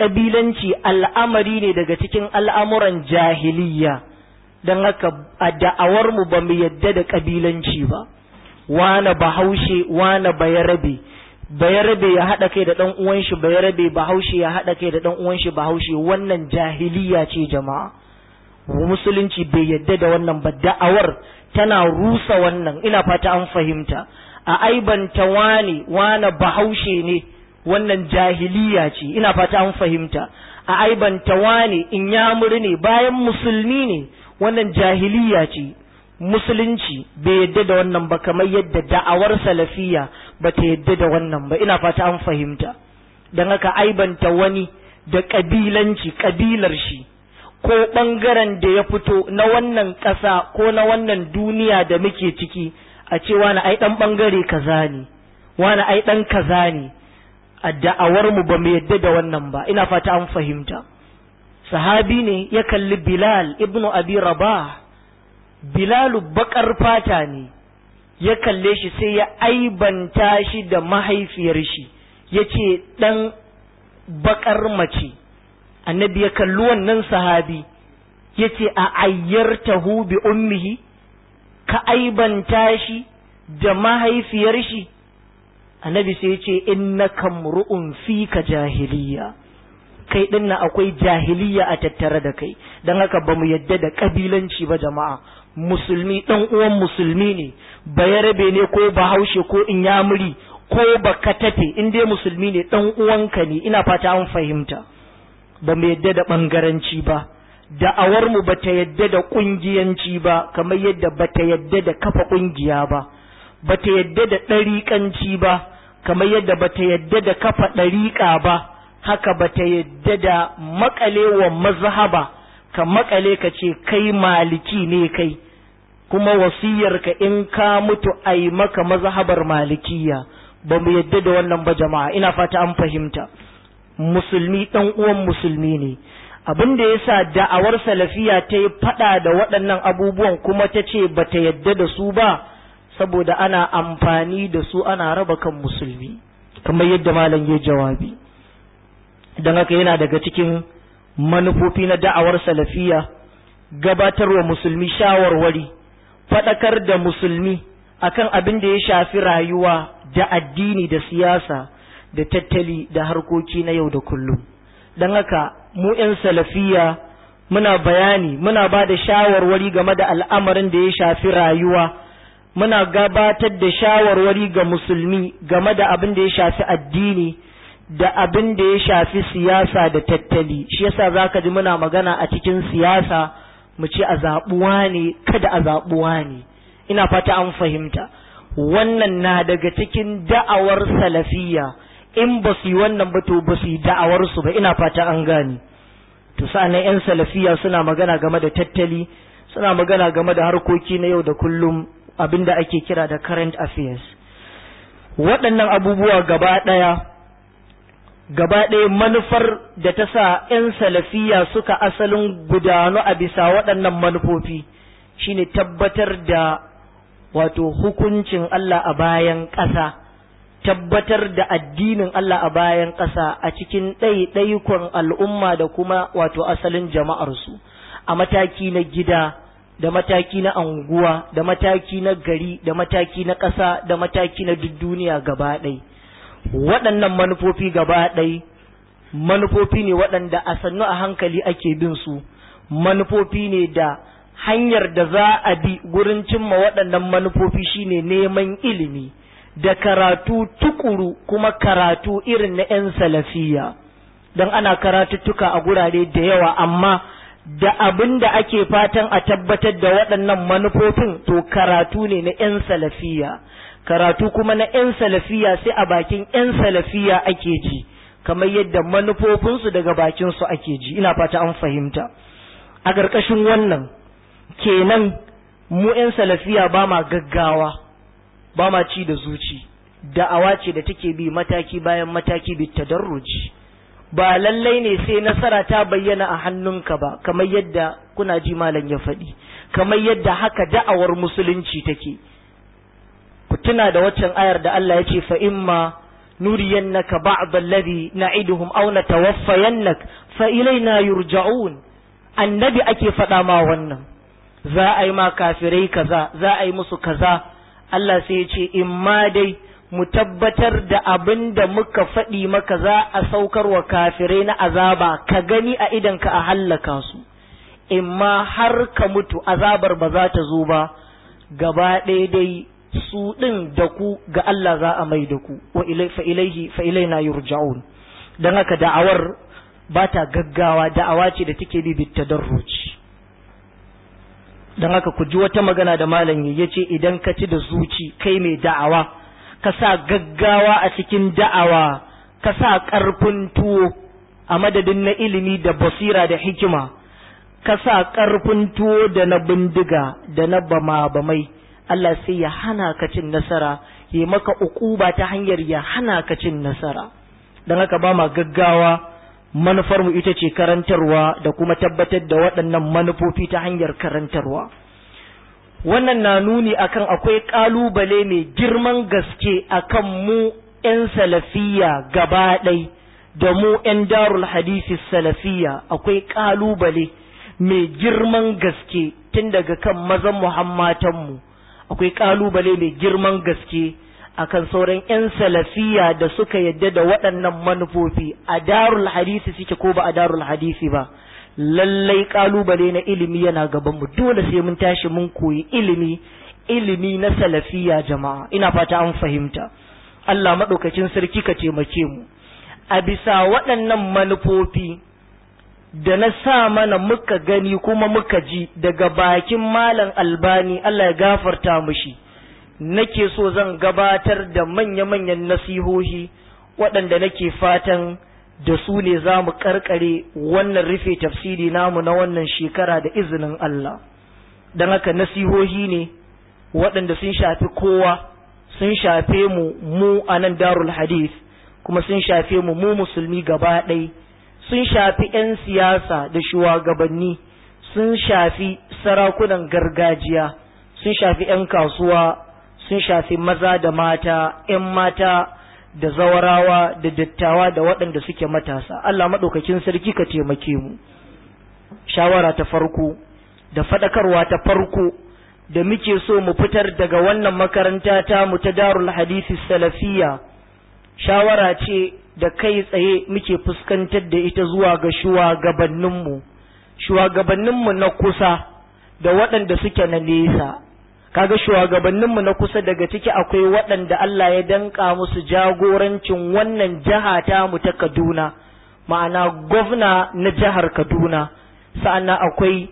kabilanci al'amari ne daga cikin al'amuran jahiliya don haka a da'awar mu ba mu yadda da kabilanci ba wane bahaushe wane bayarabe bayarabe ya haɗa kai da ɗan uwan shi bayarabe bahaushe ya haɗa kai da ɗan uwan shi bahaushe wannan jahiliya ce jama'a musulunci bai yadda da wannan ba da'awar tana rusa wannan ina fata an fahimta a aibanta wane wane bahaushe ne wannan jahiliya ce ina fata an fahimta a aibanta wane in yamuri ne bayan musulmi ne wannan jahiliya ce musulunci bai yadda da wannan ba kamar yadda da'awar salafiya ba ta yadda da wannan ba ina fata an fahimta don haka aibanta wani da kabilanci kabilar shi ko ɓangaren da ya fito na wannan ƙasa ko na wannan duniya da muke ciki a ce wani ai ɗan ɓangare kaza ne wani ai ɗan kaza ne a da'awar mu ba mu yadda da wannan ba ina fata an fahimta sahabi ne ya kalli bilal ibnu abi rabah bilalu bakar fata ne ya kalle shi sai ya aibanta shi da mahaifiyar shi ya ce ɗan bakar mace annabi ya kalli wannan sahabi ya ce a ayyartahu bi ummihi ka aibanta shi da mahaifiyar shi annabi sai ya ce innaka mru'un fika jahiliya kai din nan akwai jahiliya a tattare da kai don haka ba mu yadda da kabilanci ba jama'a musulmi dan uwan musulmi ne bayarabe ne ko bahaushe ko inyamuri ko baka tafe in dai musulmi ne dan uwanka ne ina fata an fahimta ba mu yadda da bangaranci ba da'awar mu bata yadda da kungiyanci ba kamar yadda bata yadda da kafa kungiya ba bata yadda da ɗariƙanci ba kamar yadda bata yadda da kafa ɗariƙa ba haka bata yadda da makalewa mazhaba ka makale ka ce kai maliki ne kai kuma wasiyarka in ka mutu ai maka mazhabar malikiya ba mu yadda da wannan ba jama'a ina fata an fahimta musulmi dan uwan musulmi ne abin da yasa da'awar salafiya ta yi fada da waɗannan abubuwan kuma ta ce ba ta yadda da su ba saboda ana amfani da su ana raba kan musulmi kamar yadda malam ya jawabi don haka yana daga cikin manufofi na da'awar salafiya gabatarwa musulmi shawarwari faɗakar da musulmi akan abin da ya shafi rayuwa da addini da siyasa da tattali da harkoki na yau da kullum don haka mu 'yan salafiya muna bayani muna ba da shawarwari game da al'amarin da ya shafi rayuwa muna gabatar da shawarwari ga musulmi game da abin da ya shafi addini da abin da ya shafi siyasa da tattali shi yasa zaka ji muna magana a cikin siyasa mu ce a zaɓuwa ne kada a zaɓuwa ne ina fata an fahimta wannan na daga cikin da'awar salafiyya in ba su yi wannan ba to ba su yi da'awar su ba ina fata an gane to sa'annan yan salafiyya suna magana game da tattali suna magana game da harkoki na yau da kullum abin da ake kira da current affairs waɗannan abubuwa gaba ɗaya gaba ɗaya manufar da ta sa 'yan salafiya suka asalin gudanu a bisa waɗannan manufofi shine tabbatar da wato hukuncin Allah a bayan ƙasa tabbatar da addinin Allah a bayan ƙasa a cikin ɗaiɗaikon al'umma da kuma wato asalin jama'arsu a mataki na gida da mataki na anguwa da mataki na gari da mataki na ƙasa da mataki na duk duniya gaba ɗaya waɗannan manufofi gaba ɗai manufofi ne waɗanda a sannu a hankali ake bin su manufofi ne da hanyar da za a bi gurin cimma waɗannan manufofi shine neman ilimi da karatu tukuru kuma karatu irin na 'yan salafiya don ana karatuttuka a gurare da yawa amma da abin da ake fatan a tabbatar da waɗannan manufofin to karatu ne na 'yan salafiya karatu kuma na 'yan salafiya sai a bakin 'yan salafiya ake ji kamar yadda manufofinsu daga bakinsu ake ji ina fata an fahimta a ƙarƙashin wannan kenan mu 'yan salafiya ba ma gaggawa ba ma ci da zuci da'awa ce da take bi mataki bayan mataki bi tadarruji ba lallai ne sai nasara ta bayyana a hannunka ba kamar yadda kuna ji malam ya faɗi kamar yadda haka da'awar musulunci take ku tuna da waccan ayar da Allah ya ce fa imma nuriyannaka ba'd alladhi na'iduhum aw natawaffayannak fa ilaina yurja'un annabi ake faɗa ma wannan za a yi ma kafirai kaza za a yi musu kaza Allah sai ya ce in ma dai mu tabbatar da abin da muka faɗi maka za a saukar wa kafirai na azaba ka gani a idanka a hallaka su in ma har ka mutu azabar ba za ta zo ba gaba ɗaya dai su ɗin da ku ga Allah za a mai da ku wa fa ilaihi fa ilaina yurja'un dan haka da'awar ba ta gaggawa da'awa ce da take bi bitadarruci dan haka ku ji wata magana da malam ya ce idan ka ci da zuci kai mai da'awa ka sa gaggawa a cikin da'awa ka sa ƙarfin tuwo a madadin na ilimi da basira da hikima ka sa ƙarfin tuwo da na bindiga da na bama-bamai Allah sai ya hana ka cin nasara ya maka ukuba ta hanyar ya hana ka cin nasara don haka ba ma gaggawa manufarmu ita ce karantarwa da kuma tabbatar da waɗannan manufofi ta hanyar karantarwa wannan na nuni akan akwai ƙalubale mai girman gaske akan mu 'yan salafiya gaba ɗai da mu 'yan darul hadisi salafiya akwai ƙalubale mai girman gaske tun daga kan mazan muhammatanmu akwai ƙalubale mai girman gaske akan sauran 'yan salafiya da suka yadda da waɗannan manufofi a darul hadisi suke ko ba a darul hadisi ba lallai ƙalubale na ilimi yana gabanmu dole sai mun tashi mun koyi ilimi ilimi na salafiya jama'a ina fata an fahimta Allah maɗaukacin sarki ka taimake mu a bisa waɗannan manufofi da na sa mana muka gani kuma muka ji daga bakin malam albani Allah ya gafarta mushi nake so zan gabatar da manya-manyan nasihohi waɗanda nake fatan da su ne za mu karkare wannan rufe tafsiri namu na wannan shekara da izinin Allah don haka nasihohi ne waɗanda sun shafi kowa sun shafe mu mu a nan darul hadith kuma sun shafe mu mu musulmi gaba ɗai sun shafi 'yan siyasa da shugabanni sun shafi sarakunan gargajiya sun shafi 'yan kasuwa sun shafi maza da mata 'yan mata da zawarawa da dattawa da waɗanda suke matasa Allah maɗaukakin sarki ka taimake mu shawara ta farko da faɗakarwa ta farko da muke so mu fitar daga wannan makaranta ta mu ta darul hadisi salafiya shawara ce da kai tsaye muke fuskantar da ita zuwa ga shugabanninmu shugabanninmu na kusa da waɗanda suke na nesa kaga shugabanninmu na kusa daga ciki akwai waɗanda Allah ya danka musu jagorancin wannan jiha ta mu ta Kaduna ma'ana gwamna na jihar Kaduna sa'annan akwai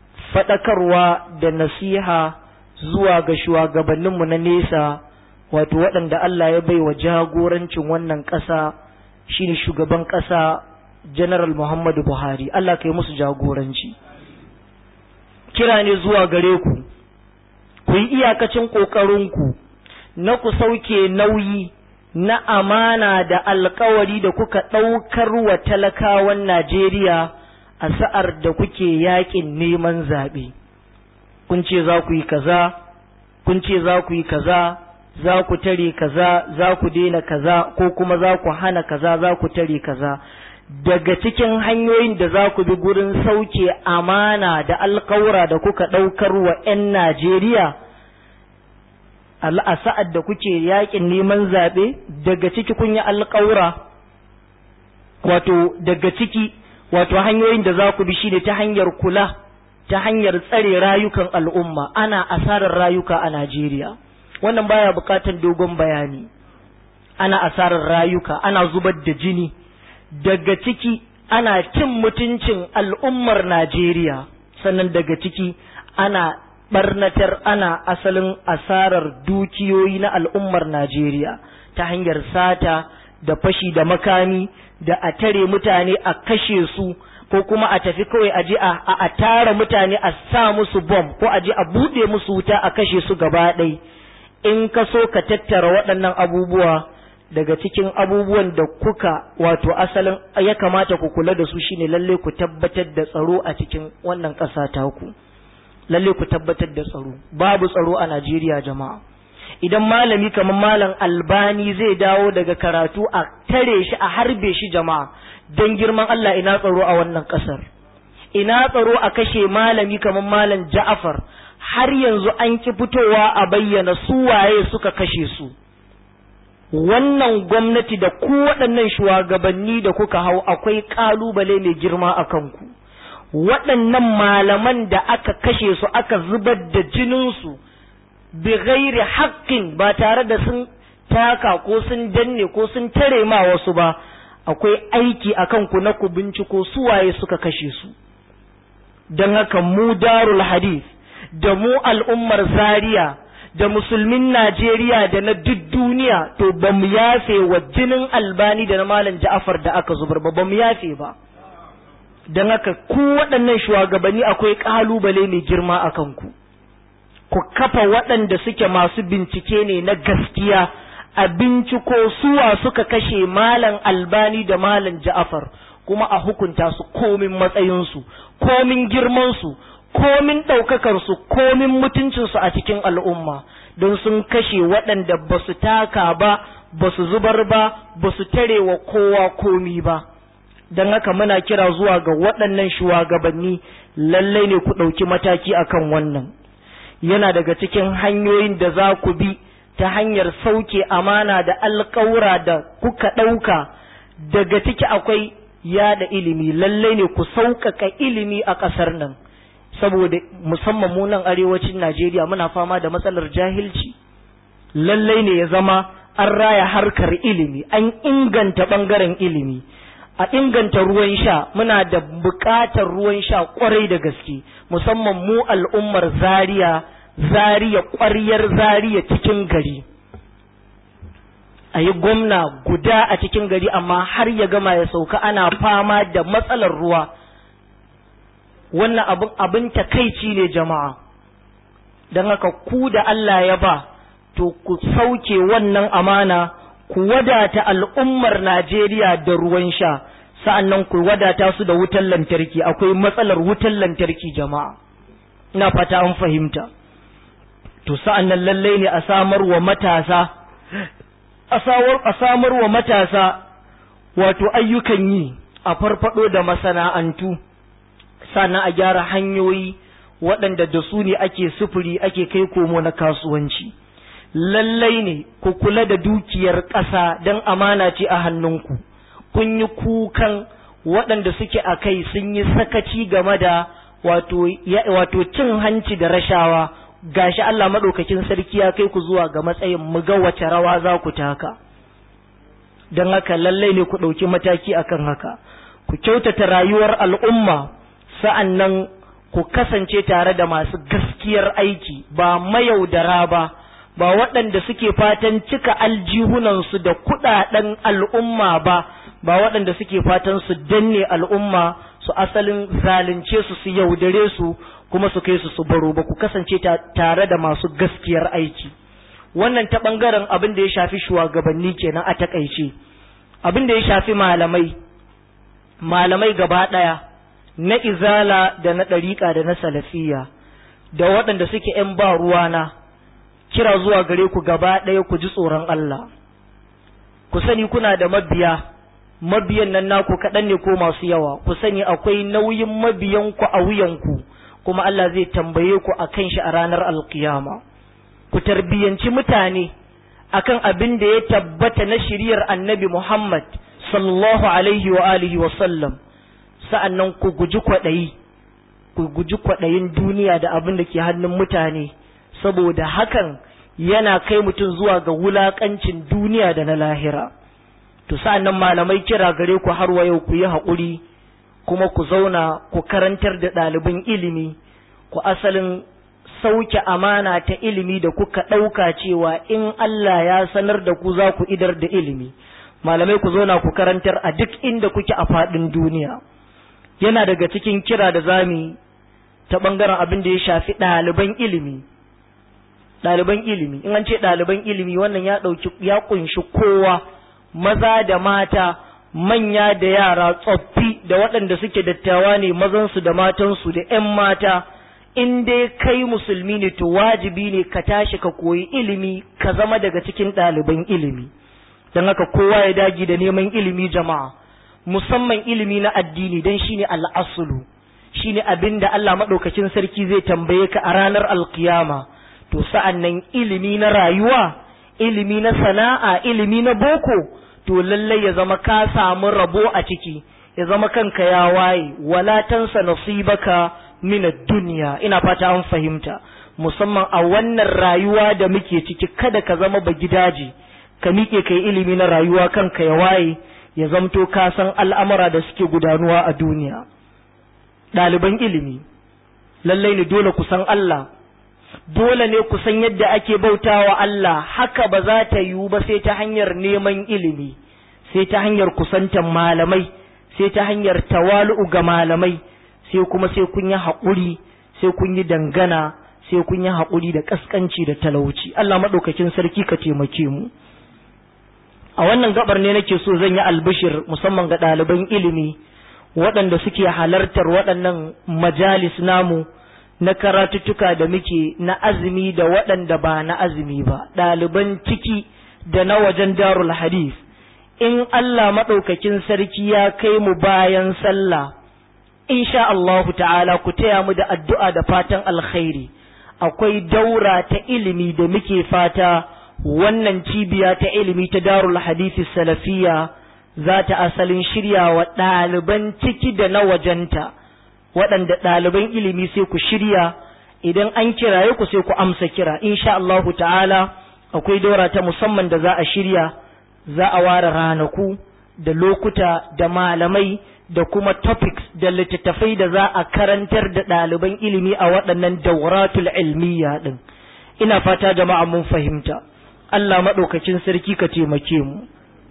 faɗakarwa da nasiha zuwa ga shugabanninmu na nesa wato waɗanda Allah ya bai wa jagorancin wannan ƙasa shine shugaban ƙasa General Muhammadu Buhari Allah ka yi musu jagoranci kira ne zuwa gare ku ku yi iyakacin ƙoƙarinku na ku sauke nauyi na amana da alkawari da kuka ɗaukar wa talakawan Najeriya a sa'ar da kuke yaƙin neman zaɓe. Kun ce za ku yi kaza, kun ce za ku yi kaza, za ku tare kaza, za ku daina kaza, ko kuma za ku hana kaza, za ku tare kaza. Daga cikin hanyoyin da za ku bi gurin sauke amana da alkawura da kuka ɗaukar wa ‘yan Najeriya, a sa'ad da kuke yakin neman zaɓe daga ciki kun yi alƙawura wato daga ciki wato hanyoyin da za ku bi shi ne ta hanyar kula ta hanyar tsare rayukan al'umma ana asarar rayuka a Najeriya wannan baya buƙatar dogon bayani ana asarar rayuka ana zubar da jini daga ciki ana cin mutuncin al'ummar Najeriya sannan daga ciki ana barnatar ana asalin asarar dukiyoyi na al'ummar Najeriya ta hanyar sata da fashi da makami da a tare mutane a kashe su ko kuma a tafi kawai a ji a tara mutane a sa musu bom ko a ji a buɗe musu wuta a kashe su gaba ɗai in ka so ka tattara waɗannan abubuwa daga cikin abubuwan da kuka wato asalin ya kamata ku kula da su shine lalle ku tabbatar da tsaro a cikin wannan ƙasa taku. ku lalle ku tabbatar da tsaro babu tsaro a Najeriya jama'a idan malami kamar malam albani zai dawo daga karatu a tare shi a harbe shi jama'a don girman Allah ina tsaro a wannan ƙasar ina tsaro a kashe malami kamar malam ja'afar har yanzu an ki fitowa a bayyana su waye suka kashe su wannan gwamnati da ku waɗannan shugabanni da kuka hau akwai ƙalubale mai girma a kanku waɗannan malaman da aka kashe su aka zubar da jininsu bi ghairi haƙƙin ba tare da sun taka ko sun danne ko sun tare ma wasu ba akwai aiki a kanku na ku binciko su waye suka kashe su don haka mu darul hadith da mu al'ummar zaria da musulmin Najeriya da na duk duniya to ba mu yafe wa jinin albani da na malam ja'afar da aka zubar ba ba mu yafe ba don haka ku waɗannan shugabanni akwai ƙalubale mai girma a kanku ku kafa waɗanda suke masu bincike ne na gaskiya a binciko suwa suka kashe malam albani da malam ja'afar kuma a hukunta su komin matsayinsu komin girmansu komin ɗaukakarsu komin mutuncinsu a cikin al'umma don sun kashe waɗanda ba su taka ba ba su zubar ba ba su tare wa kowa komi ba don haka muna kira zuwa ga waɗannan shugabanni lallai ne ku ɗauki mataki akan wannan yana daga cikin hanyoyin da za ku bi ta hanyar sauke amana da alƙawura da kuka ɗauka daga ciki akwai yada ilimi lallai ne ku sauƙaƙa ilimi a ƙasar nan saboda musamman mu nan arewacin Najeriya muna fama da matsalar jahilci lallai ne ya zama an raya harkar ilimi an inganta ɓangaren ilimi a inganta ruwan sha muna da buƙatar ruwan sha ƙwarai da gaske musamman mu al'ummar zaria zariya ƙwaryar zariya cikin gari a yi gwamna guda a cikin gari amma har ya gama ya sauka ana fama da matsalar ruwa wannan abin abin takaici ne jama'a don haka ku da Allah ya ba to ku sauke wannan amana ku wadata al'ummar Najeriya da ruwan sha sa'annan ku wadata su da wutar lantarki akwai matsalar wutar lantarki jama'a ina fata an fahimta to sa'annan lallai ne a samar wa matasa a samar wa matasa wato ayyukan yi a farfado da masana'antu sannan a gyara hanyoyi waɗanda da su ne ake sufuri ake kai komo na kasuwanci lallai ne ku kula da dukiyar ƙasa don amana ce a hannunku kun yi kukan waɗanda suke a kai sun yi sakaci game da wato cin hanci da rashawa gashi Allah maɗaukakin sarki ya kai ku zuwa ga matsayin mu ga wace rawa za ku taka don haka lallai ne ku ɗauki mataki akan haka ku kyautata rayuwar al'umma sa'an nan ku kasance tare da masu gaskiyar aiki ba mayaudara ba ba waɗanda suke fatan cika aljihunansu da kuɗaɗen al'umma ba ba waɗanda suke fatan su danne al'umma su asalin zalunce su su yaudare su kuma su kai su su baro ba ku kasance tare da masu gaskiyar aiki wannan ta ɓangaren abin da ya shafi shugabanni kenan a takaice abin da ya shafi malamai malamai gaba ɗaya na izala da na ɗariƙa da na salafiya da waɗanda suke ‘yan ba ruwana kira zuwa gare ku gaba ɗaya ku ji tsoron Allah ku sani kuna da mabiya mabiyan nan naku kaɗan ne ko masu yawa ku sani akwai nauyin mabiyanku a wuyanku kuma Allah zai tambaye ku a kan shi a ranar alkiyama ku tarbiyyanci mutane akan abin da ya tabbata na shiriyar annabi Muhammad sallallahu alaihi wa alihi wa sallam sa'annan ku guji kwaɗayi ku guji kwaɗayin duniya da abin da ke hannun mutane saboda hakan yana kai mutum zuwa ga wulaƙancin duniya da na lahira to sa'annan malamai kira gare ku har wa yau ku yi haƙuri kuma ku zauna ku karantar da ɗaliban ilimi ku asalin sauke amana ta ilimi da kuka ɗauka cewa in Allah ya sanar da ku za ku idar da ilimi malamai ku zauna ku karantar a duk inda kuke a faɗin duniya yana daga cikin kira da zami ta ɓangaren abin da ya shafi ɗaliban ilimi ɗaliban ilimi in an ce ɗaliban ilimi wannan ya ɗauki ya ƙunshi kowa maza da mata manya da yara tsoffi da waɗanda suke dattawa ne mazansu da matansu da ‘yan mata in dai kai musulmi ne to wajibi ne ka tashi ka koyi ilimi ka zama daga cikin ɗaliban ilimi don haka kowa ya dagi da neman ilimi jama'a musamman ilimi na addini don shine al'asulu shine abin da Allah maɗaukacin sarki zai tambaye ka a ranar alkiyama to sa'an nan ilimi na rayuwa ilimi na sana'a ilimi na boko to lallai ya zama ka samu rabo a ciki ya zama kanka ya waye wala tansa nasibaka min duniya ina fata an fahimta musamman a wannan rayuwa da muke ciki kada ka zama ba gidaje ka miƙe kai ilimi na rayuwa kanka ya waye ya zamto ka san al'amura da suke gudanuwa a duniya ɗaliban ilimi lallai ne dole ku san Allah dole ne ku san yadda ake bautawa Allah haka ba za ta yiwu ba sai ta hanyar neman ilimi sai ta hanyar kusantan malamai sai ta hanyar tawalu'u ga malamai sai kuma sai kun yi haƙuri sai kun yi dangana sai kun yi haƙuri da ƙasƙanci da talauci Allah maɗaukakin sarki ka taimake mu a wannan gabar ne nake so zan yi albishir musamman ga ɗaliban ilimi waɗanda suke halartar waɗannan majalis namu na karatuttuka da muke na azumi da waɗanda ba na azumi ba ɗaliban ciki da na wajen darul hadith in Allah maɗaukakin sarki ya kai mu bayan sallah insha Allahu ta'ala ku taya mu da addu'a da fatan alkhairi akwai daura ta ilimi da muke fata wannan cibiya ta ilimi ta darul hadisi salafiya za ta asalin shirya wa ɗaliban ciki da na wajenta waɗanda ɗaliban ilimi sai ku shirya idan an kiraye ku sai ku amsa kira insha Allahu ta'ala akwai daura ta musamman da za a shirya za a ware ranaku da lokuta da malamai da kuma topics da littattafai da za a karantar da ɗaliban ilimi a waɗannan dauratul ilmiya ɗin ina fata jama'a mun fahimta Allah maɗaukacin sarki ka taimake mu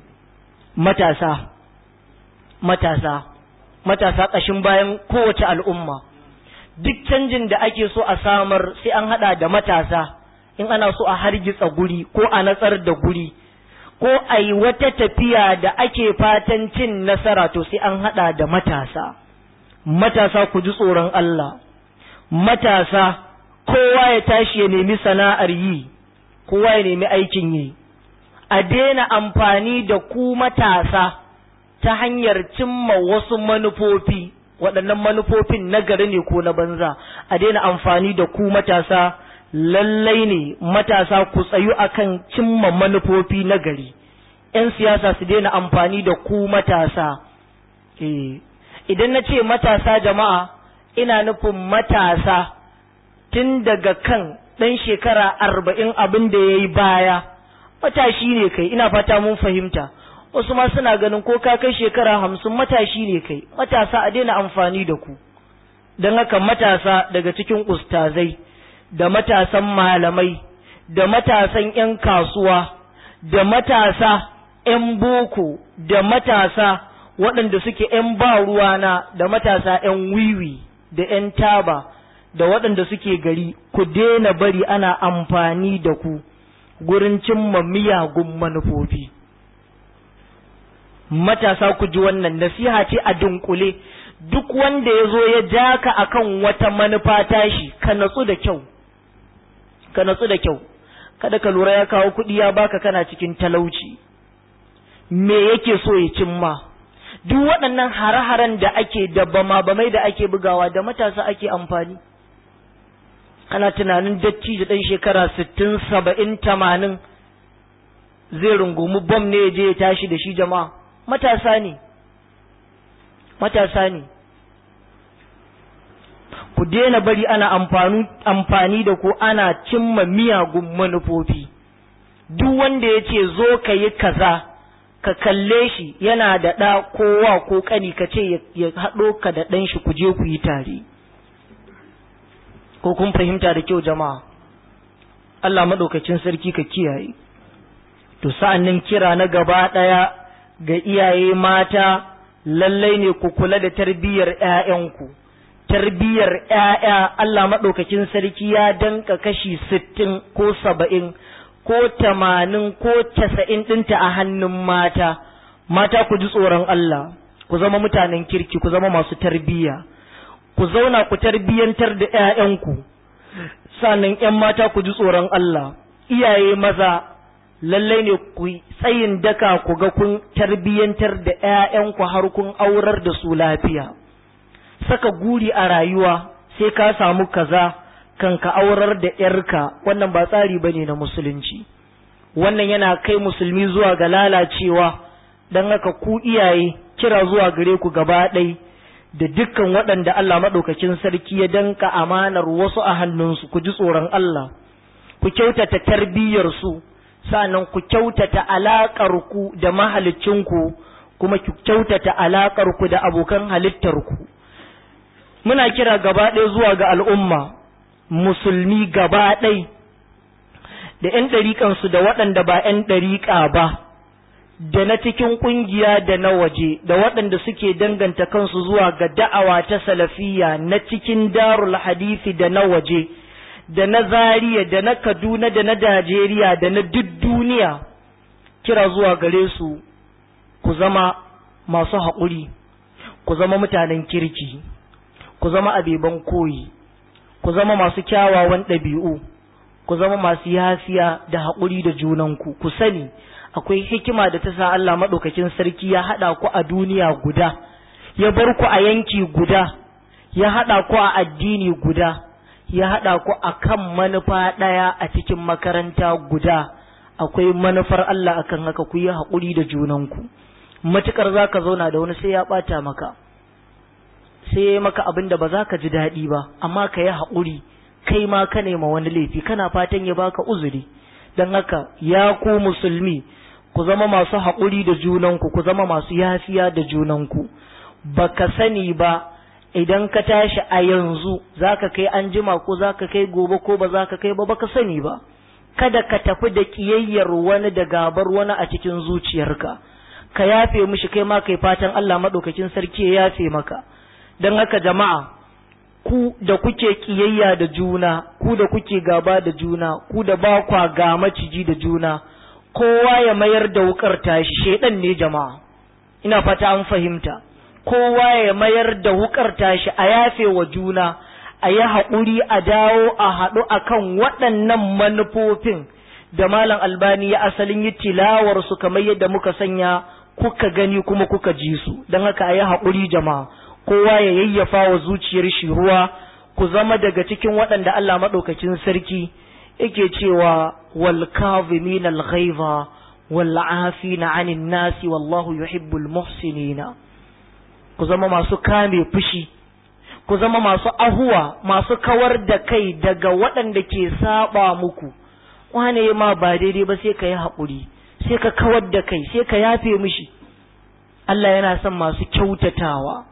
matasa matasa matasa ƙashin bayan kowace al'umma duk canjin da ake so a samar sai an haɗa da matasa in ana so a hargitsa guri ko a natsar da guri ko a yi wata tafiya da ake fatan cin nasara to sai an haɗa da matasa matasa ku ji tsoron Allah matasa kowa ya tashi ya nemi sana'ar yi kowa ya nemi aikin yi a daina amfani da ku matasa ta hanyar cimma wasu manufofi waɗannan manufofin na gari ne ko na banza a daina amfani da ku matasa lallai ne matasa ku tsayu akan cimma manufofi na gari ‘yan siyasa su daina amfani da ku matasa idan na ce matasa jama'a ina nufin matasa tun daga kan ɗan shekara arba'in abin da ya yi baya matashi ne kai ina fata mun fahimta wasu ma suna ganin ko ka kai shekara hamsin matashi ne kai matasa a daina amfani da ku don haka matasa daga cikin ustazai da matasan malamai da matasan 'yan kasuwa da matasa 'yan boko da matasa waɗanda suke 'yan ba ruwana da matasa 'yan wiwi da 'yan taba da waɗanda suke gari ku daina bari ana amfani da ku gurin cimma miyagun manufofi matasa ku ji wannan nasiha ce a dunkule duk wanda ya zo ya ja ka akan wata manufa tashi ka natsu da kyau ka natsu da kyau kada ka lura ya kawo kuɗi ya baka kana cikin talauci me yake so ya cimma duk waɗannan hare-haren da ake da bama-bamai da ake bugawa da matasa ake amfani kana tunanin datti da ɗan shekara sittin saba'in tamanin zai rungumi bom ne ya je ya tashi da shi jama'a matasa ne matasa ne ku daina bari ana amfani da ku ana cimma miyagun manufofi duk wanda ya ce zo ka yi kaza ka kalle shi yana da ɗa kowa ko ƙani ka ce ya haɗo ka da ɗan shi ku je ku yi tare ko kun fahimta da kyau jama'a Allah maɗaukacin sarki ka kiyaye to sa'an nan kira na gaba ɗaya ga iyaye mata lallai ne ku kula da tarbiyyar ‘ya'yanku tarbiyyar ‘ya'ya Allah maɗaukakin sarki ya danka kashi sittin ko saba'in ko tamanin ko casa'in ɗinta a hannun mata mata ku ji tsoron Allah ku zama mutanen kirki ku zama masu tarbiyya ku zauna ku tarbiyyantar da ‘ya'yanku sannan ‘yan mata ku ji tsoron Allah iyaye maza lallai ne ku tsayin daka ku ga kun tarbiyyantar da ‘ya'yanku har kun aurar da su lafiya saka guri a rayuwa sai ka samu kaza kan ka aurar da ‘yarka wannan ba tsari ba ne na musulunci wannan yana kai musulmi zuwa ga lalacewa don haka ku iyaye kira zuwa gare ku gaba ɗai da dukkan waɗanda Allah maɗaukakin sarki ya danka amanar wasu a hannunsu ku ji tsoron Allah ku kyautata tarbiyyarsu sa'annan ku kyautata alaƙarku da mahalicinku kuma ku kyautata alaƙarku da abokan halittarku muna kira gaba ɗaya zuwa ga al'umma musulmi gaba ɗai da ‘yan ɗariƙansu da waɗanda ba ‘yan ɗariƙa ba da na cikin ƙungiya da na waje da waɗanda suke danganta kansu zuwa ga da'awa ta salafiya na cikin darul hadisi da na waje da na zariya da na kaduna da na najeriya da na duk duniya kira zuwa gare su ku zama masu haƙuri ku zama mutanen kirki ku zama abeban koyi ku zama masu kyawawan ɗabi'u ku zama masu yafiya da haƙuri da junanku ku sani akwai hikima da ta sa Allah maɗaukakin sarki ya haɗa ku a duniya guda ya bar ku a yanki guda ya haɗa ku a addini guda ya haɗa ku a kan manufa ɗaya a cikin makaranta guda akwai manufar Allah akan haka ku yi haƙuri da junanku matukar za ka zauna da wani sai ya ɓata maka sai ya maka abin da ba za ka ji daɗi ba amma ka yi haƙuri kai ma ka nema wani laifi kana fatan ya baka uzuri don haka ya ku musulmi ku zama masu haƙuri da junanku ku zama masu yafiya da junanku baka sani ba idan ka tashi a yanzu zaka kai an jima ko zaka kai gobe ko ba zaka kai ba baka sani ba kada ka tafi da kiyayyar wani da gabar wani a cikin zuciyarka ka yafe mishi kai ma kai fatan Allah madaukakin sarki ya yafe maka don haka jama'a ku da kuke kiyayya da juna ku da kuke gaba da juna ku da ba kwa ga maciji da juna kowa ya mayar da wukar tashi shedan ne jama'a ina fata an fahimta kowa ya mayar da wukar tashi a yafe wa juna a yi haƙuri a dawo a haɗu akan waɗannan manufofin da malam albani ya asalin yi tilawar su kamar yadda muka sanya kuka gani kuma kuka ji su don haka a yi haƙuri jama'a kowa ya yayyafa wa zuciyar shi ruwa ku zama daga cikin waɗanda Allah maɗaukakin sarki yake cewa wal kazimin al ghaiza wal afina anin nasi wallahu yuhibbul muhsinina ku zama masu kame fushi ku zama masu ahuwa masu kawar da kai daga waɗanda ke saba muku wane ma ba daidai ba sai ka yi haƙuri sai ka kawar da kai sai ka yafe mishi Allah yana son masu kyautatawa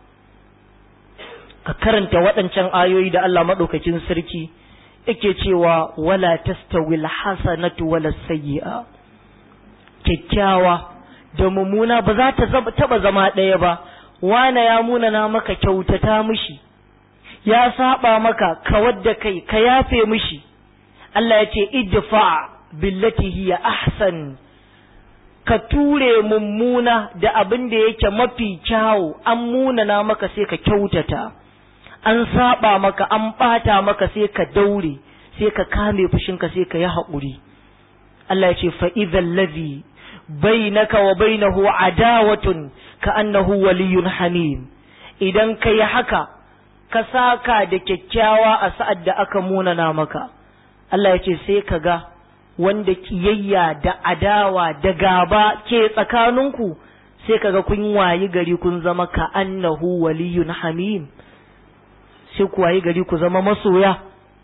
ka karanta waɗancan ayoyi da Allah maɗaukakin sarki yake cewa wala tastawil hasanatu wala sayyi'a kyakkyawa da mummuna ba za ta taba zama ɗaya ba wane ya munana maka kyautata mishi ya saba maka kawar da kai ka yafe mishi Allah ya ce idfa billati hiya ahsan ka ture mummuna da abin da yake mafi kyawu an munana maka sai ka kyautata an saba maka an bata maka sai ka daure sai ka kame fushinka sai ka yi haƙuri Allah ya ce fa'idhan lazi bainaka wa bainahu adawatun ka annahu waliyun hamim idan ka yi haka ka saka da kyakkyawa a sa'ad da aka munana maka Allah ya ce sai ka ga wanda kiyayya da adawa da gaba ke tsakaninku sai ka ga kun wayi gari kun zama ka annahu waliyun hamim sai ku wayi gari ku zama masoya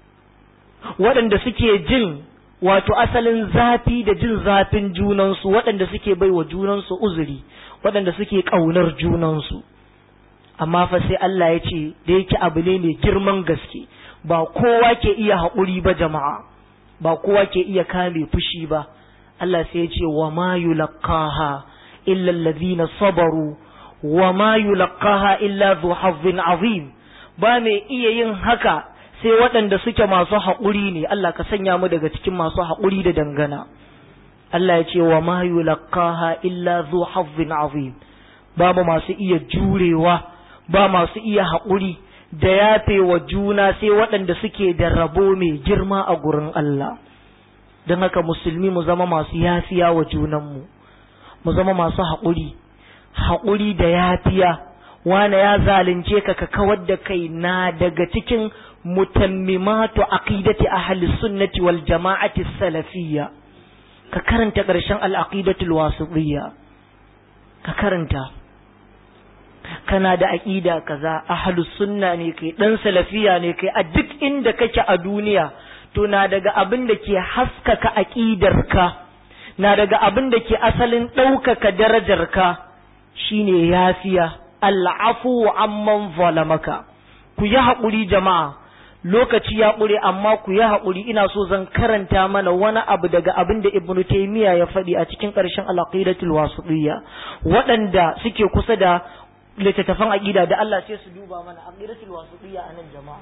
waɗanda suke jin wato asalin zafi da jin zafin junansu waɗanda suke bai wa junansu uzuri waɗanda suke ƙaunar junansu amma fa sai Allah ya ce da yake abu ne mai girman gaske ba kowa ke iya haƙuri ba jama'a ba kowa ke iya kame fushi ba Allah sai ya ce wa ma yulqaha illa allazina sabaru wa ma yulqaha illa dhu hazzin azim ba mai iya yin haka sai waɗanda suke masu haƙuri ne Allah ka sanya mu daga cikin masu haƙuri da dangana Allah ya ce wa ma yulqaha illa dhu hazzin azim ba mu masu iya jurewa ba masu iya haƙuri da yafe wa juna sai waɗanda suke da rabo mai girma a gurin Allah don haka musulmi mu zama masu yafiya wa junanmu mu zama masu haƙuri haƙuri da yafiya wane ya zalunce ka ka kawar da kai na daga cikin mutammimatu aqidati ahli sunnati wal jama'ati salafiyya ka karanta ƙarshen al-aqidatul wasitiyya ka karanta kana da aqida kaza ahli sunna ne kai dan salafiya ne kai a duk inda kake a duniya to na daga abin da ke haskaka aqidarka na daga abin da ke asalin ɗaukaka darajarka shine yafiya al'afu amman zalamaka ku yi haƙuri jama'a lokaci ya ƙure amma ku yi haƙuri ina so zan karanta mana wani abu daga abin da ibnu taymiya ya faɗi a cikin ƙarshen al-aqidatul wasitiyya waɗanda suke kusa da littattafan aqida da Allah sai su duba mana aqidatul wasitiyya anan jama'a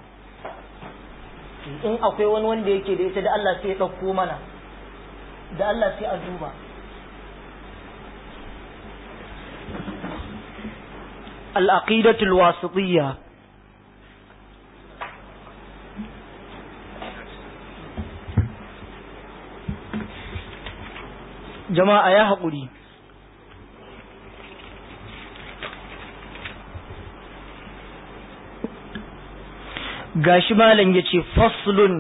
in akwai wani wanda yake da ita da Allah sai ya ɗauko mana da Allah sai a duba العقيدة الواسطية جماعة يا حقولي gashi malam ya ce faslun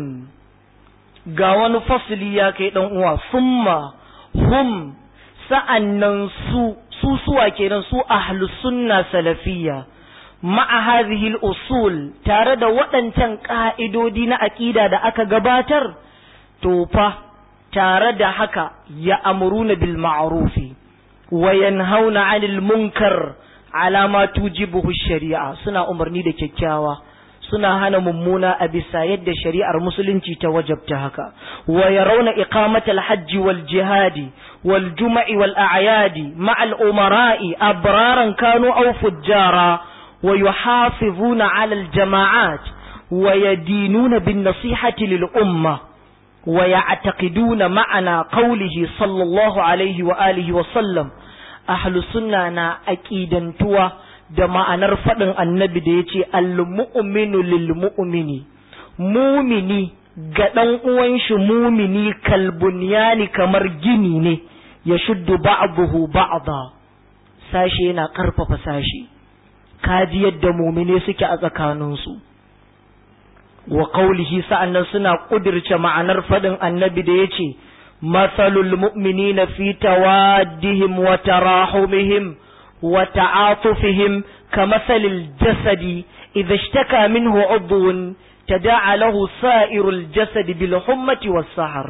ga wani fasli ya kai ɗan uwa summa hum sa'annan su su suwa kenan su ahlus sunna salafiyya ma'a hadhihi al-usul tare da waɗancan ƙa'idodi na aƙida da aka gabatar to fa tare da haka ya amuruna bil ma'rufi wa yanhauna 'anil munkar ala ma tujibuhu shari'a suna umarni da kyakkyawa suna hana mummuna a bisa yadda shari'ar musulunci ta wajabta haka wa yarawna iqamatal hajji wal jihadi wal juma'i wal a'yadi ma'al umara'i abraran kanu aw fujjara wa yuhafizuna 'ala al jama'at wa yadinuna bin nasihati lil umma wa ya'taqiduna ma'ana qawlihi sallallahu alaihi wa alihi wa sallam ahlus sunna na aqidantuwa da ma'anar faɗin annabi da ya ce al-mu'minu lil mu'mini mumini ga ɗan uwan shi mumini kalbunyani kamar gini ne ya shuddu ba'dahu ba'da sashi yana ƙarfafa sashi kaji yadda mumine suke a tsakaninsu wa qaulihi sa'annan suna kudirce ma'anar faɗin annabi da ya ce masalul mu'minina fi tawaddihim wa tarahumihim وتعاطفهم كمثل الجسد إذا اشتكى منه عضو تداعى له سائر الجسد بالحمة والسهر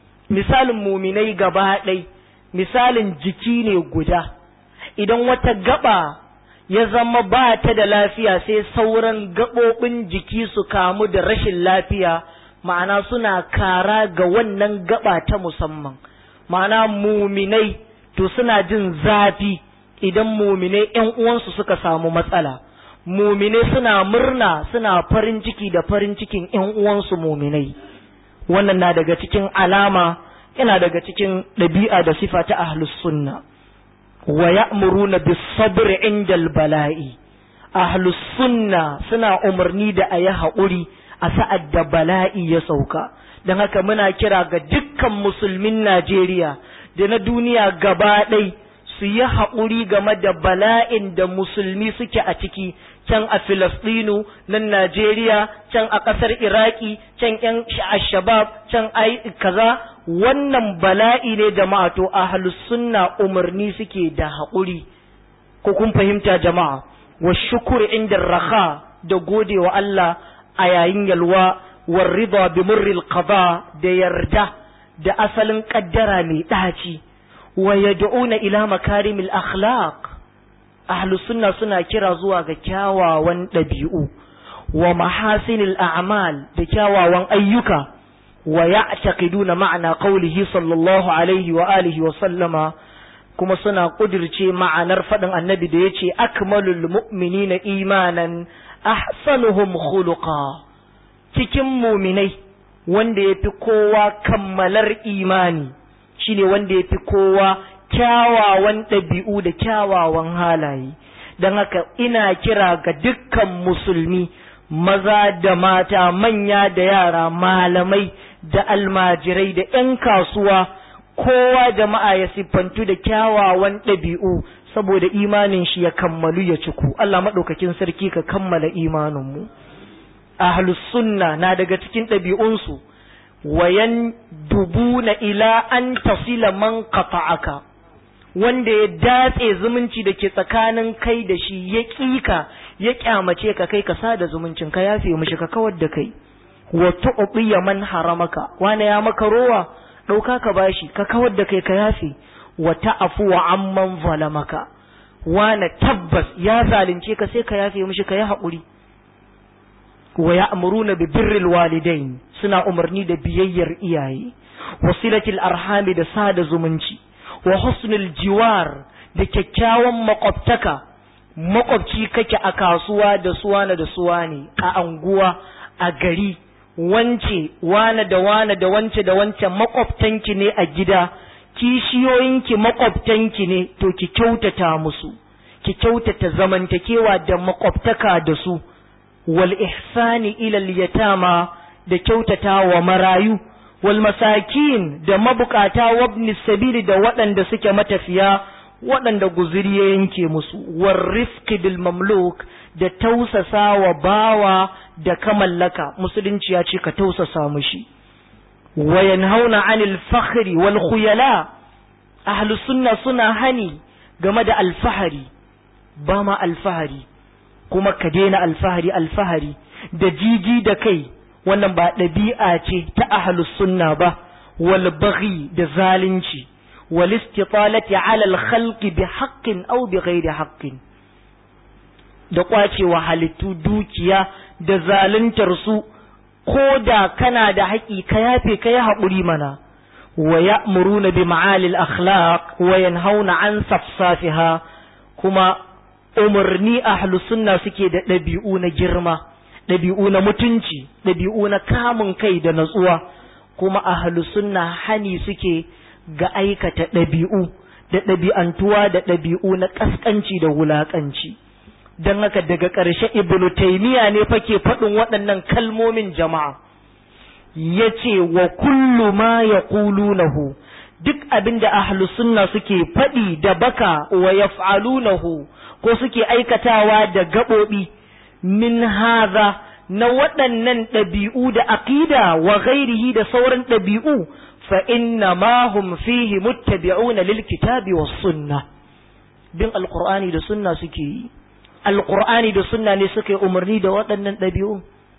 مثال مؤمني gabaɗai misalin jiki ne guda idan wata gaba ya zama ba ta da lafiya sai sauran gaɓoɓin jiki su kamu da rashin lafiya ma'ana suna kara ga wannan gaba ta musamman ma'ana muminai to suna jin zafi idan mumine ‘yan uwansu suka samu matsala, mumine suna murna suna farin ciki da farin cikin ‘yan uwansu muminai, wannan na daga cikin alama yana daga cikin ɗabi'a da sifa ta ahlus sunna wa ya'muruna bis sabr indal bala'i ahlus sunna suna umarni da ayi haƙuri a sa'ad da bala'i ya sauka don haka muna kira ga dukkan musulmin Najeriya da na duniya gaba ɗaya su yi haƙuri game da bala'in da musulmi suke a ciki can a Filistinu nan Najeriya can a ƙasar Iraki can ƴan shabab can ai kaza wannan bala'i ne jama'a to ahlus sunna umarni suke da haƙuri ko kun fahimta jama'a wa shukuri inda raha da gode wa Allah a yayin yalwa wa rida bi murril qada da yarda da asalin kaddara mai ɗaci wa yad'una ila makarimil akhlaq ahlus sunna suna kira zuwa ga kyawawan ɗabi'u wa mahasinil a'mal da kyawawan ayyuka wa ya'taqiduna ma'ana qawlihi sallallahu alaihi wa alihi wa sallama kuma suna kudirce ma'anar faɗin annabi da yace akmalul mu'minina imanan ahsanuhum khuluqa cikin muminai wanda yafi kowa kammalar imani shine wanda yafi kowa kyawawan ɗabi'u da kyawawan halaye don haka ina kira ga dukkan musulmi maza da mata manya da yara malamai da almajirai da 'yan kasuwa kowa jama'a ya siffantu da kyawawan ɗabi'u saboda imanin shi ya kammalu ya ciku Allah maɗaukakin sarki ka kammala imaninmu ahlus sunna na daga cikin ɗabi'unsu wayan dubuna ila an tasila man qata'aka wanda ya datse zumunci da ke tsakanin kai da shi ya ƙika ya kyamace ka kai ka sada zumuncin ka yafe mishi ka kawar da kai wa tu'tiya man haramaka wani ya maka rowa dauka ka bashi ka kawar da kai ka yafe wa ta'fu wa amman zalamaka wani tabbas ya zalunce ka sai ka yafe mishi ka yi haƙuri wa ya'muruna bi birril walidain suna umarni da biyayyar iyaye wasilatil arhami da sada zumunci wa husnul jiwar da kyakkyawan makwabtaka makwabci kake a kasuwa da suwana da suwane a anguwa a gari wance wane da wane da wance da wance makwabtanki ne a gida kishiyoyinki makwabtanki ne to ki kyautata musu ki kyautata zamantakewa da makwabtaka da su wal ihsani ila yatama da kyautata wa marayu wal masakin da mabukata wabni sabili da waɗanda suke matafiya waɗanda guziri ya yanke musu war rifki bil mamluk da tausasa wa bawa da ka mallaka musulunci ya ce ka tausasa mushi wa yanhauna anil fakhri wal khuyala ahlus sunna suna hani game da alfahari ba ma alfahari kuma ka daina alfahari alfahari da jiji da kai wannan ba ɗabi'a ce ta ahlus sunna ba wal baghi da zalunci wal istitalati ala al khalqi bi haqqin aw bi ghairi haqqin da kwacewa halittu dukiya da zaluntar su ko da kana da haƙi ka yafe ka yi haƙuri mana wa ya'muruna bi ma'alil akhlaq wa yanhauna an safsafiha kuma umarni ahlus sunna suke da ɗabi'u na girma ɗabi'u na mutunci ɗabi'u na kamun kai da natsuwa kuma ahlus sunna hani suke ga aikata ɗabi'u da ɗabi'antuwa da ɗabi'u na ƙasƙanci da wulaƙanci don haka daga ƙarshe ibnu taimiya ne fa ke faɗin waɗannan kalmomin jama'a ya ce wa kullu ma ya nahu duk abin da ahlus sunna suke faɗi da baka wa yaf'alunahu ko suke aikatawa da gaɓoɓi min haza na waɗannan ɗabi'u da aƙida wa ghairihi da sauran ɗabi'u fa inna ma hum fihi muttabi'una lil kitabi was sunna bin alqur'ani da sunna suke yi alqur'ani da sunna ne suka yi umarni da waɗannan ɗabi'u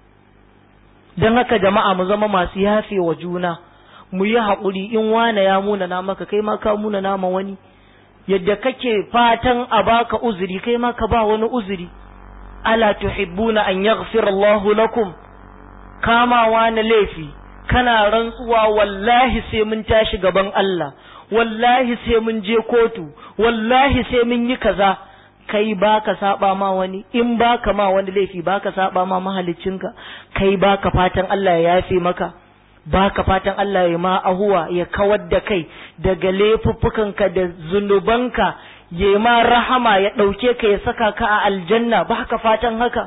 don haka jama'a mu zama masu yafe wa juna mu yi haƙuri in wane ya muna na maka kai ma ka muna nama wani yadda kake fatan a baka uzuri kai ma ka ba wani uzuri ala tuhibbuna an yaghfira Allahu lakum kamawa na laifi kana rantsuwa wallahi sai mun tashi gaban Allah wallahi sai mun je kotu wallahi sai mun yi kaza kai baka saba ma wani in baka ma wani laifi baka saba ma mahaliccinka kai baka fatan Allah ya yafe maka baka fatan Allah ya ma ahuwa ya kawar da kai daga laifuffukanka da zunubanka ya ma rahama ya ɗauke ka ya saka ka a aljanna baka fatan haka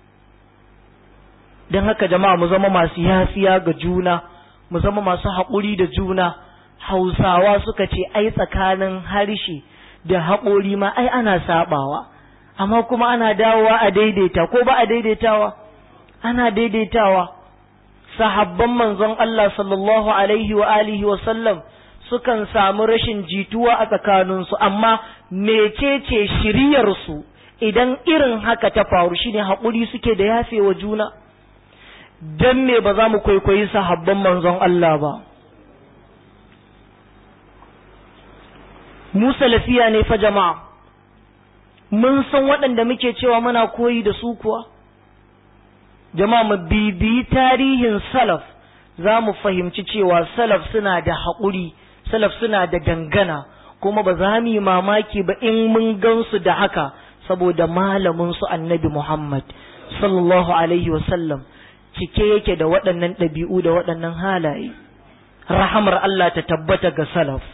don haka jama'a mu zama masu yafiya ga juna mu zama masu haƙuri da juna hausawa suka ce ai tsakanin harshe da haƙori ma ai ana sabawa amma kuma ana dawowa a daidaita ko ba a daidaitawa ana daidaitawa sahabban manzon Allah sallallahu alaihi wa alihi wa sallam sukan samu rashin jituwa a tsakaninsu amma mecece shiryarsu idan irin haka ta faru shine haƙuri suke da yafewa juna dan me ba za mu kwaikwayi sahabban manzon Allah ba mu salafiya ne fa jama'a mun san waɗanda muke cewa muna koyi da su kuwa jama'a mu bibiyi tarihin salaf za mu fahimci cewa salaf suna da haƙuri salaf suna da dangana kuma ba za mu yi mamaki ba in mun gansu da haka saboda malamin su annabi Muhammad sallallahu alaihi wasallam cike yake da waɗannan ɗabi'u da waɗannan halaye rahamar Allah ta tabbata ga salaf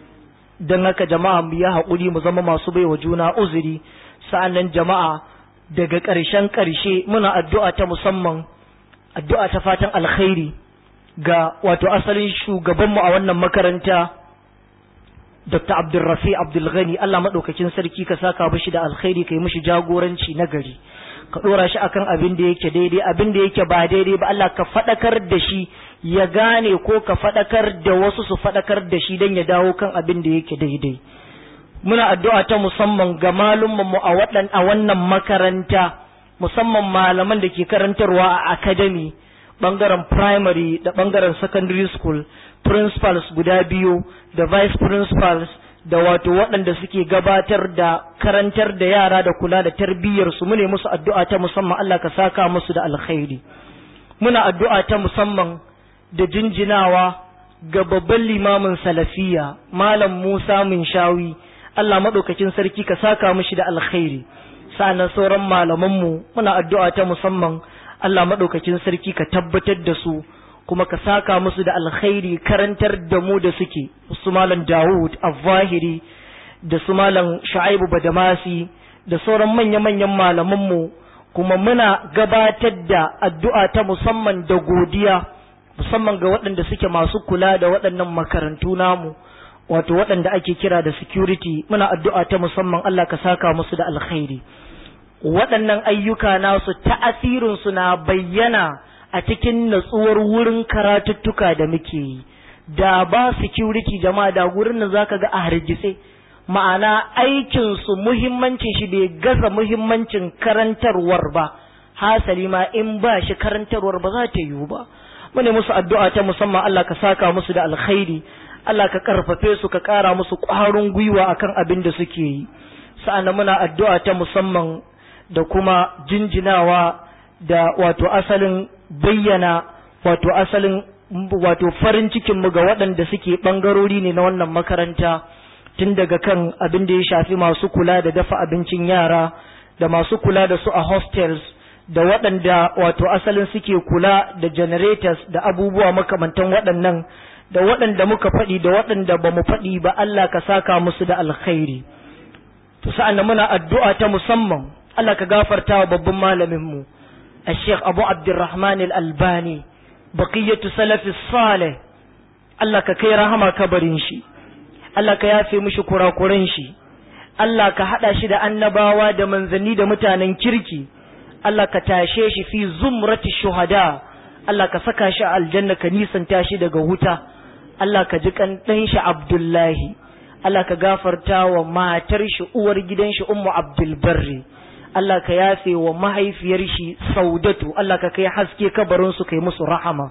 don haka jama'a mu ya haƙuri mu zama masu bai wa juna uzuri sa'annan jama'a daga ƙarshen ƙarshe muna addu'a ta musamman addu'a ta fatan alkhairi ga wato asalin shugabanmu a wannan makaranta Dr. Abdulrafi Abdulghani Allah maɗaukakin sarki ka saka mishi da alkhairi ka yi mishi jagoranci na gari ka ɗora shi akan abin da yake daidai abin da yake ba daidai ba Allah ka faɗakar da shi ya gane ko ka faɗakar da wasu su faɗakar da shi don ya dawo kan abin da yake daidai muna addu'a ta musamman ga mu a waɗan a wannan makaranta musamman malaman da ke karantarwa a academy ɓangaren primary da ɓangaren secondary school principals guda biyu da vice principals da wato waɗanda suke gabatar da karantar da yara da kula da tarbiyyarsu mune musu addu'a ta musamman Allah ka saka musu da alkhairi muna addu'a ta musamman da jinjinawa ga babban limamin salafiya malam Musa shawi Allah maɗaukakin sarki ka saka mishi da alkhairi sa'annan sauran malamanmu muna addu'a ta musamman Allah maɗaukakin sarki ka tabbatar da su kuma ka saka musu da alkhairi karantar da mu da suke su malam Dawud Al-Zahiri da su malam Shu'aibu Badamasi da sauran manya-manyan malamanmu kuma muna gabatar da addu'a ta musamman da godiya musamman ga waɗanda suke masu kula da waɗannan makarantu namu wato waɗanda ake kira da security muna addu'a ta musamman Allah ka saka musu da alkhairi waɗannan ayyuka nasu ta'asirinsu na bayyana a cikin natsuwar wurin karatuttuka da muke yi da ba security jama'a da gurin da zaka ga a hargitse ma'ana aikinsu muhimmancin shi bai gaza muhimmancin karantarwar ba hasali ma in ba shi karantarwar ba za ta yiwu ba mune musu addu'a ta musamman Allah ka saka musu da alkhairi Allah ka karfafe su ka kara musu ƙwarin gwiwa akan abin da suke yi sa'an muna addu'a ta musamman da kuma jinjinawa da wato asalin bayyana wato asalin wato farin cikinmu ga waɗanda suke ɓangarori ne na wannan makaranta tun daga kan abin da ya shafi masu kula da dafa abincin yara da masu kula da su a hostels da waɗanda wato asalin suke kula da generators da abubuwa makamantan waɗannan da waɗanda muka faɗi da waɗanda ba mu faɗi ba Allah ka saka musu da alkhairi to sa'an muna addu'a ta musamman Allah ka gafarta wa babban malaminmu الشيخ أبو عبد الرحمن الألباني بقية سلف الصالح الله كي رحمة كبرين شي الله كيافي مشكرا قرين شي الله كحدا شي دا annabawa da manzanni da mutanen kirki Allah ka tashe shi fi zumrati shuhada Allah ka saka shi a aljanna ka nisanta shi daga wuta Allah ka ji kan dan shi Abdullahi Allah ka gafarta wa matar shi uwar gidan shi Ummu Abdul Barri Allah ka yafe wa mahaifiyar shi saudatu Allah ka kai haske kabarin su kai musu rahama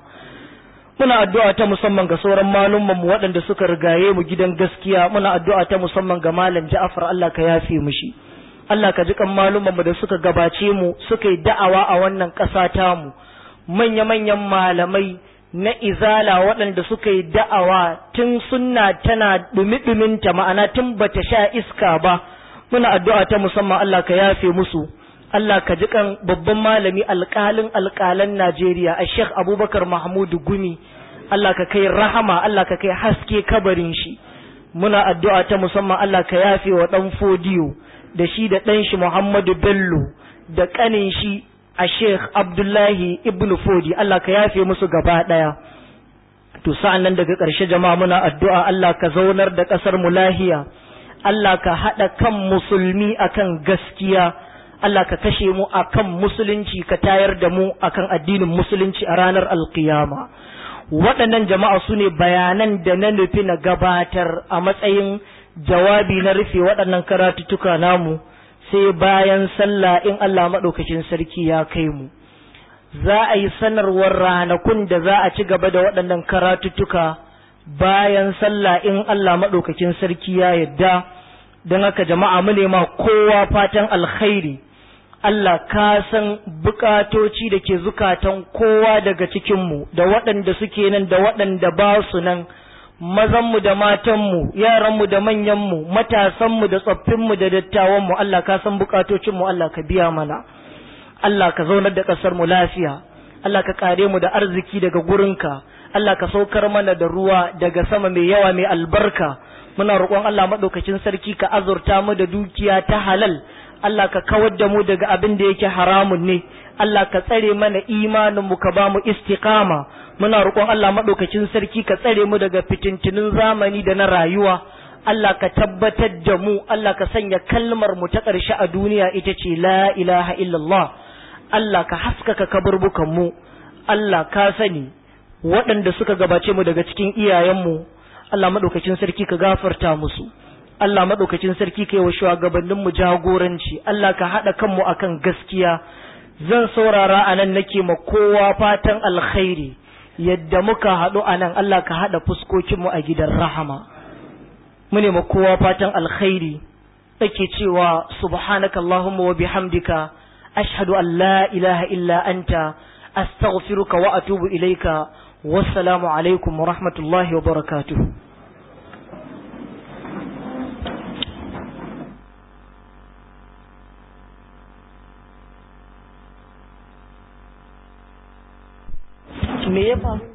muna addu'a ta musamman ga sauran malumman mu waɗanda suka rigaye mu gidan gaskiya muna addu'a ta musamman ga malam Ja'far Allah ka yafe mishi Allah ka ji kan malumman mu da suka gabace mu suka yi da'awa a wannan ƙasa ta mu manya manyan malamai na izala waɗanda suka yi da'awa tun sunna tana dumi-duminta ma'ana tun bata sha iska ba muna addu'a ta musamman Allah ka yafe musu Allah ka ji kan babban malami alƙalin alƙalan Najeriya a Sheikh Abubakar Mahmudu Gumi Allah ka kai rahama Allah ka kai haske kabarin shi muna addu'a ta musamman Allah ka yafe wa ɗan fodiyo da shi da ɗan shi Muhammadu Bello da ƙanin shi a Sheikh Abdullahi Ibn Fodi Allah ka yafe musu gaba ɗaya to sa'an nan daga ƙarshe jama'a muna addu'a Allah ka zaunar da ƙasar mu lahiya Allah ka haɗa kan musulmi akan gaskiya Allah ka kashe mu akan musulunci ka tayar da mu akan addinin musulunci a ranar alkiyama waɗannan jama'a su ne bayanan da na nufi na gabatar a matsayin jawabi na rufe waɗannan karatuttuka namu sai bayan sallah in Allah maɗaukakin sarki ya kai mu za a yi sanarwar ranakun da za a ci gaba da waɗannan karatuttuka bayan sallah in Allah maɗaukakin sarki ya yadda don haka jama'a mu nema kowa fatan alkhairi Allah ka san bukatoci da ke zukatan kowa daga cikinmu da waɗanda suke nan da waɗanda ba su nan mazanmu da matanmu yaranmu da manyanmu matasanmu da tsoffinmu da dattawanmu Allah ka san bukatocinmu Allah ka biya mana Allah ka zaunar da ƙasar mu lafiya Allah ka kare mu da arziki daga gurinka Allah ka saukar mana da ruwa daga sama mai yawa mai albarka muna roƙon Allah maɗaukacin sarki ka azurta mu da dukiya ta halal Allah ka kawar da mu daga abin da yake haramun ne Allah ka tsare mana imanin mu ka ba mu istiqama muna roƙon Allah madaukakin sarki ka tsare mu daga fitintunin zamani da na rayuwa Allah ka tabbatar da mu Allah ka sanya kalmar mu ta ƙarshe a duniya ita ce la ilaha illallah Allah ka haskaka kaburbukan mu Allah ka sani waɗanda suka gabace mu daga cikin iyayenmu Allah madaukakin sarki ka gafarta musu Allah madaukakin sarki ka yi wa shugabannin mu jagoranci Allah ka haɗa kanmu akan gaskiya zan saurara a nan nake ma kowa fatan alkhairi yadda muka haɗu a nan Allah ka haɗa fuskokinmu a gidan rahama mune ma kowa fatan alkhairi ake cewa subhanaka Allahumma wa bihamdika ashhadu an la ilaha illa anta astaghfiruka wa atubu ilaika wassalamu alaikum wa rahmatullahi wa barakatuh me ya faru